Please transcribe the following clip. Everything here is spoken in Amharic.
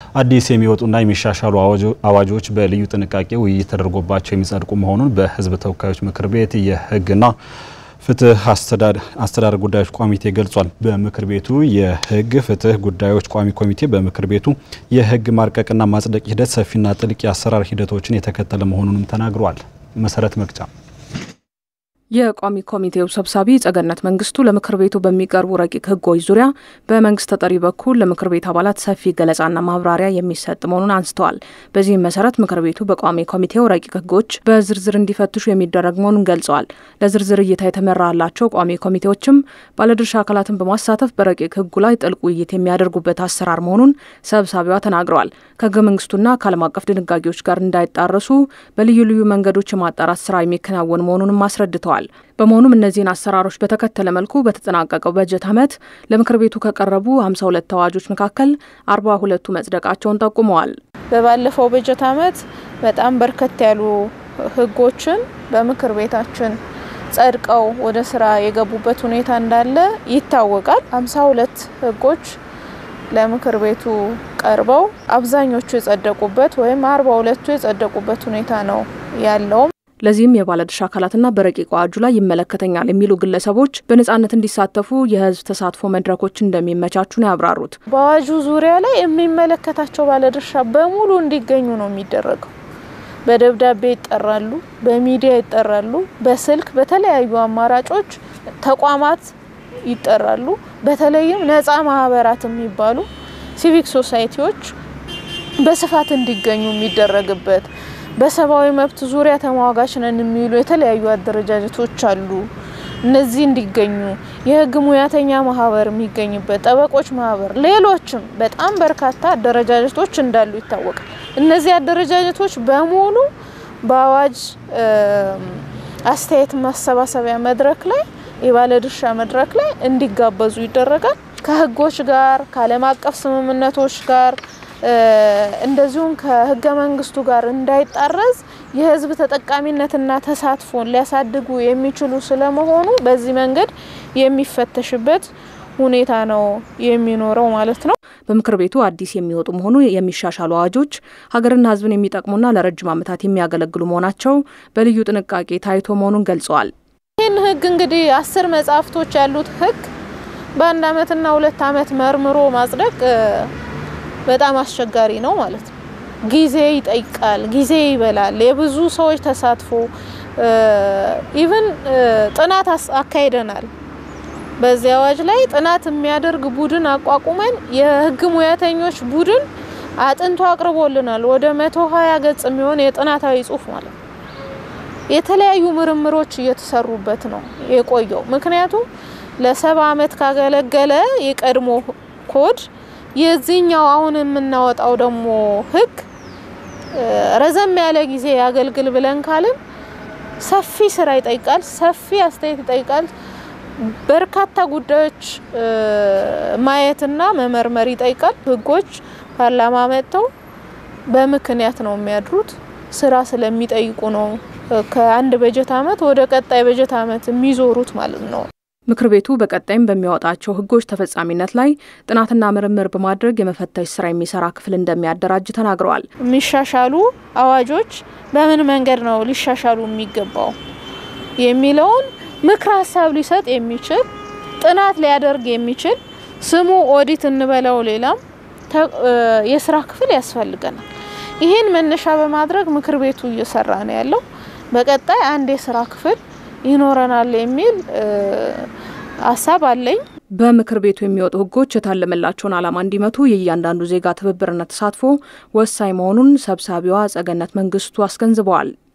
አዲስ የሚወጡና የሚሻሻሉ አዋጆች በልዩ ጥንቃቄ ውይይት ተደርጎባቸው የሚጸድቁ መሆኑን በሕዝብ ተወካዮች ምክር ቤት የሕግና ፍትህ አስተዳደር ጉዳዮች ኮሚቴ ገልጿል። በምክር ቤቱ የሕግ ፍትህ ጉዳዮች ቋሚ ኮሚቴ በምክር ቤቱ የሕግ ማርቀቅና ማጽደቅ ሂደት ሰፊና ጥልቅ የአሰራር ሂደቶችን የተከተለ መሆኑንም ተናግሯል። መሰረት መቅጫ የቋሚ ኮሚቴው ሰብሳቢ ጸገነት መንግስቱ ለምክር ቤቱ በሚቀርቡ ረቂቅ ህጎች ዙሪያ በመንግስት ተጠሪ በኩል ለምክር ቤት አባላት ሰፊ ገለጻና ማብራሪያ የሚሰጥ መሆኑን አንስተዋል። በዚህም መሰረት ምክር ቤቱ በቋሚ ኮሚቴው ረቂቅ ህጎች በዝርዝር እንዲፈትሹ የሚደረግ መሆኑን ገልጸዋል። ለዝርዝር እይታ የተመራላቸው ቋሚ ኮሚቴዎችም ባለድርሻ አካላትን በማሳተፍ በረቂቅ ህጉ ላይ ጥልቅ ውይይት የሚያደርጉበት አሰራር መሆኑን ሰብሳቢዋ ተናግረዋል። ከህገ መንግስቱና ከዓለም አቀፍ ድንጋጌዎች ጋር እንዳይጣረሱ በልዩ ልዩ መንገዶች የማጣራት ስራ የሚከናወን መሆኑንም አስረድተዋል። በመሆኑም እነዚህን አሰራሮች በተከተለ መልኩ በተጠናቀቀው በጀት ዓመት ለምክር ቤቱ ከቀረቡ 52 አዋጆች መካከል 42ቱ መጽደቃቸውን ጠቁመዋል። በባለፈው በጀት ዓመት በጣም በርከት ያሉ ህጎችን በምክር ቤታችን ጸድቀው ወደ ስራ የገቡበት ሁኔታ እንዳለ ይታወቃል። 52 ህጎች ለምክር ቤቱ ቀርበው አብዛኞቹ የጸደቁበት ወይም 42ቱ የጸደቁበት ሁኔታ ነው ያለው። ለዚህም የባለድርሻ አካላትና በረቂቅ አዋጁ ላይ ይመለከተኛል የሚሉ ግለሰቦች በነጻነት እንዲሳተፉ የህዝብ ተሳትፎ መድረኮች እንደሚመቻቹ ነው ያብራሩት። በአዋጁ ዙሪያ ላይ የሚመለከታቸው ባለድርሻ በሙሉ እንዲገኙ ነው የሚደረገው። በደብዳቤ ይጠራሉ፣ በሚዲያ ይጠራሉ፣ በስልክ በተለያዩ አማራጮች ተቋማት ይጠራሉ። በተለይም ነጻ ማህበራት የሚባሉ ሲቪክ ሶሳይቲዎች በስፋት እንዲገኙ የሚደረግበት በሰብአዊ መብት ዙሪያ ተሟጋች ነን የሚሉ የተለያዩ አደረጃጀቶች አሉ። እነዚህ እንዲገኙ የህግ ሙያተኛ ማህበር የሚገኝበት፣ ጠበቆች ማህበር፣ ሌሎችም በጣም በርካታ አደረጃጀቶች እንዳሉ ይታወቃል። እነዚህ አደረጃጀቶች በሙሉ በአዋጅ አስተያየት ማሰባሰቢያ መድረክ ላይ የባለድርሻ መድረክ ላይ እንዲጋበዙ ይደረጋል። ከህጎች ጋር ከዓለም አቀፍ ስምምነቶች ጋር እንደዚሁም ከህገ መንግስቱ ጋር እንዳይጣረዝ የህዝብ ተጠቃሚነትና ተሳትፎን ሊያሳድጉ የሚችሉ ስለመሆኑ በዚህ መንገድ የሚፈተሽበት ሁኔታ ነው የሚኖረው ማለት ነው። በምክር ቤቱ አዲስ የሚወጡ መሆኑ የሚሻሻሉ አዋጆች ሀገርና ህዝብን የሚጠቅሙና ለረጅም ዓመታት የሚያገለግሉ መሆናቸው በልዩ ጥንቃቄ ታይቶ መሆኑን ገልጸዋል። ይህን ህግ እንግዲህ አስር መጽሐፍቶች ያሉት ህግ በአንድ አመትና ሁለት አመት መርምሮ ማጽደቅ በጣም አስቸጋሪ ነው ማለት ነው። ጊዜ ይጠይቃል፣ ጊዜ ይበላል። የብዙ ሰዎች ተሳትፎ ኢቭን ጥናት አካሂደናል። በዚህ አዋጅ ላይ ጥናት የሚያደርግ ቡድን አቋቁመን የህግ ሙያተኞች ቡድን አጥንቶ አቅርቦልናል። ወደ መቶ ሀያ ገጽ የሚሆን የጥናታዊ ጽሁፍ ማለት ነው። የተለያዩ ምርምሮች እየተሰሩበት ነው የቆየው። ምክንያቱም ለሰባ አመት ካገለገለ የቀድሞ ኮድ የዚህኛው አሁን የምናወጣው ደግሞ ህግ ረዘም ያለ ጊዜ ያገልግል ብለን ካልን ሰፊ ስራ ይጠይቃል፣ ሰፊ አስተያየት ይጠይቃል። በርካታ ጉዳዮች ማየትና መመርመር ይጠይቃል። ህጎች ፓርላማ መጥተው በምክንያት ነው የሚያድሩት፣ ስራ ስለሚጠይቁ ነው ከአንድ በጀት አመት ወደ ቀጣይ በጀት አመት የሚዞሩት ማለት ነው። ምክር ቤቱ በቀጣይም በሚያወጣቸው ህጎች ተፈጻሚነት ላይ ጥናትና ምርምር በማድረግ የመፈተሽ ስራ የሚሰራ ክፍል እንደሚያደራጅ ተናግረዋል። የሚሻሻሉ አዋጆች በምን መንገድ ነው ሊሻሻሉ የሚገባው የሚለውን ምክር ሀሳብ ሊሰጥ የሚችል ጥናት ሊያደርግ የሚችል ስሙ ኦዲት እንበለው ሌላም የስራ ክፍል ያስፈልገናል። ይህን መነሻ በማድረግ ምክር ቤቱ እየሰራ ነው ያለው። በቀጣይ አንድ የስራ ክፍል ይኖረናል የሚል ሀሳብ አለኝ። በምክር ቤቱ የሚወጡ ህጎች የታለመላቸውን ዓላማ እንዲመቱ የእያንዳንዱ ዜጋ ትብብርና ተሳትፎ ወሳኝ መሆኑን ሰብሳቢዋ ጸገነት መንግስቱ አስገንዝበዋል።